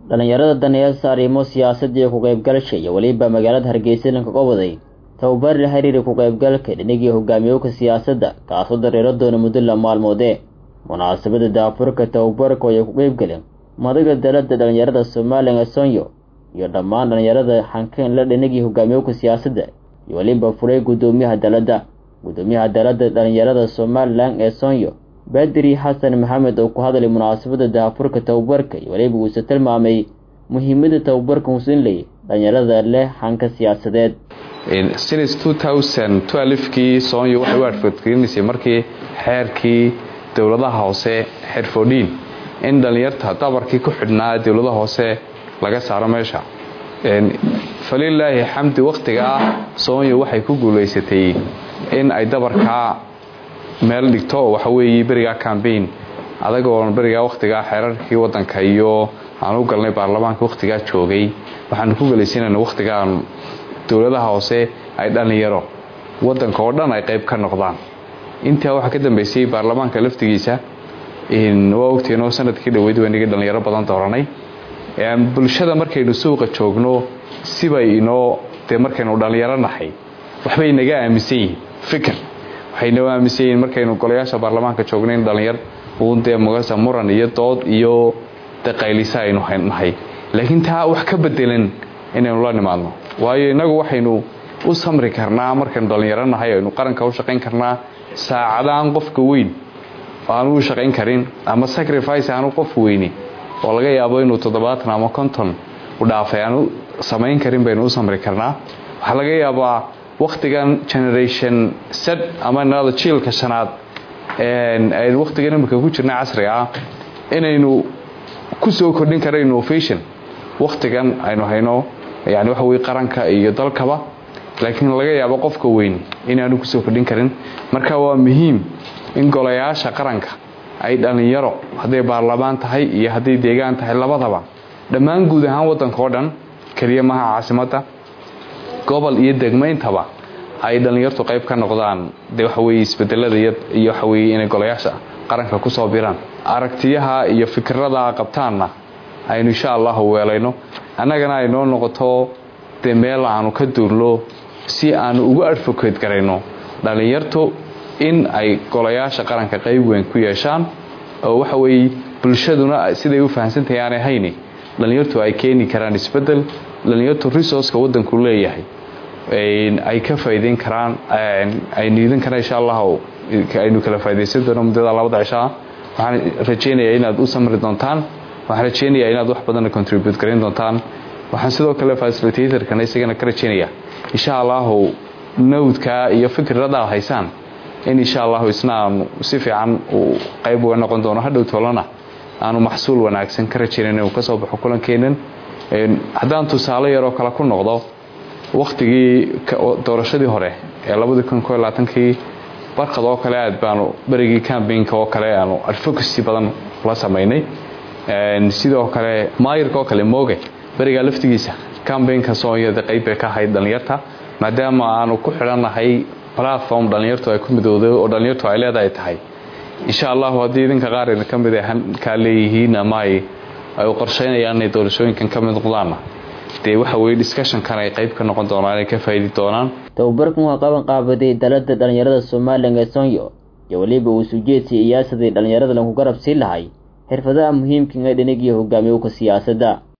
dhallinyarada daneeyasa arrimo siyaasadii ku qaybgalasha iyo weliba magaalada hargeysa lanka qobaday tababar la xiriira ku qaybgalka dhinigii hogaamiyowka siyaasadda kaasoo dareero doona muddo la maalmoodee munaasabada daafurka tababarka oo ay ku qaybgaleen madaga dalada dhallinyarada somalilan ee sonyo iyo dhammaan dhallinyarada xankeen la dhinigii hogaamiyowka siyaasadda iyo weliba furay guddoomiyaha dalada guddoomiyaha dalada dhallinyarada somalilan ee sonyo badri xasan maxamed oo ku hadlay munaasabada daafurka tababarka iyo weliba uuse tilmaamay muhiimada tababarka husinley dhallinyarada leh xanka siyaasadeed since kii soonyo waxay u adfadgelinaysay markii xeerkii dowladaha hoose xerfodhiin in dhallinyarta dabarkii ku xidhnaa dowladaha hoose laga saaro meesha falilaahi xamdi wakhtigaa soonyo waxay ku guulaysatay in ay dabarkaa meel dhigto waxaweeye berigaa cambain adagoo berigaa wakhtigaa xeerarkii wadanka iyo aan u galnay baarlamaanka wakhtigaa joogay waxaanu ku guulaysanayna wakhtigaan dowladaha hoose ay dhallinyaro wadanka oo dhan ay qayb ka noqdaan intaa waxaa ka dambeysay baarlamaanka laftigiisa waa ogteenoo sanadkii dhaweyd waynagii dhallinyaro badan dooranay bulshada markaynu suuqa joogno sibay inoo dee markaynu dhallinyaro nahay waxbay naga aaminsan yihiin fikir waxay noo aaminsan yihiin markaynu golayaasha baarlamaanka joogno in dhallinyar uun dee mugasa muran iyo dood iyo daqaylisa aynu nahay laakiin taa wax ka bedelan inaynu la nimaadno waayo innagu waxaynu u samri karnaa markaynu dhallinyaro nahay aynu qaranka u shaqayn karnaa saacadaan qofka weyn aanu u shaqayn karin ama sacrifice aanu qof weyni oo laga yaabo inuu toddobaatan ama konton u dhaafay aanu samayn karin baynu u samri karnaa waxaa laga yaabaa wakhtigan generation set ama nada jiilka shanaad aynu wakhtigan imika ku jirna casriga ah inaynu ku soo kordhin kara innovation wakhtigan aynu hayno yani waxa weye qaranka iyo dalkaba laakiin laga yaabo qofka weyn inaanu kusoo kordhin karin marka waa muhiim in golayaasha qaranka ay dhallinyaro hadday baarlamaan tahay iyo hadday deegaan tahay labadaba dhammaan guud ahaan wadanka oo dhan keliya maha caasimadda gobol iyo degmayntaba ay dhallinyartu qayb ka noqdaan de waxaweye isbedelada iyo waxaweye inay golayaasha qaranka kusoo biraan aragtiyaha iyo fikirada qabtaanna aynu insha allahu weelayno annagana ay noo noqoto dee meel aanu ka duurlo si aanu ugu advocate garayno dhallinyartu in ay golayaasha qaranka qayb weyn ku yeeshaan oo waxa weeye bulshaduna siday u fahamsantahay aanay hayni dhallinyartu ay keeni karaan isbedel dhallinyartu resourceka wadanku leeyahay ay ka faa'iideyn karaan ay niidan karaan insha allah aynu kala faa'iidaysan doono muddada labada cishaa waxaan rajaynayaa inaad u samri doontaan waxaan rajaynayaa inaad wax badanna contribute garayn doontaan waxaan sidoo kale facilitatorkana isagana ka rajaynayaa insha allahu nawdka iyo fikirada haysaan in insha allahu isna aanu si fiican uu qayb uga noqon doono hadhow toolana aanu maxsuul wanaagsan ka rajaynan inuu kasoo baxo kulankeenan haddaan tusaale yaroo kale ku noqdo wakhtigii doorashadii hore ee labadii kun ko labaatankii barkad oo kale aad baanu berigii cambainka oo kale aanu advocacy badan la samaynay sidoo kale maayirka oo kale mooge berigaa laftigiisa cambainka soonyada qayb bay ka ahayd dhallinyarta maadaama aanu ku xidhannahay platform dhallinyartu ay ku midowday oo dhallinyartu ay leedahay tahay insha allahu haddii idinka qaar idin ka mid ay kaa leeyihiin ama ay u qorsheynayaan inay doorashooyinkan ka mid noqdaanna dee waxa weye discussionkan ay qayb ka noqon doonaan inay ka faa'idi doonaan tababarkan waa qaban qaabaday dalada dhallinyarada somalilan ee sonyo iyo weliba uu sujeedsiya iyaasadii dhallinyarada lagu garab sii lahay xirfadaha muhiimka ee dhinigii hogaamiyowka siyaasadda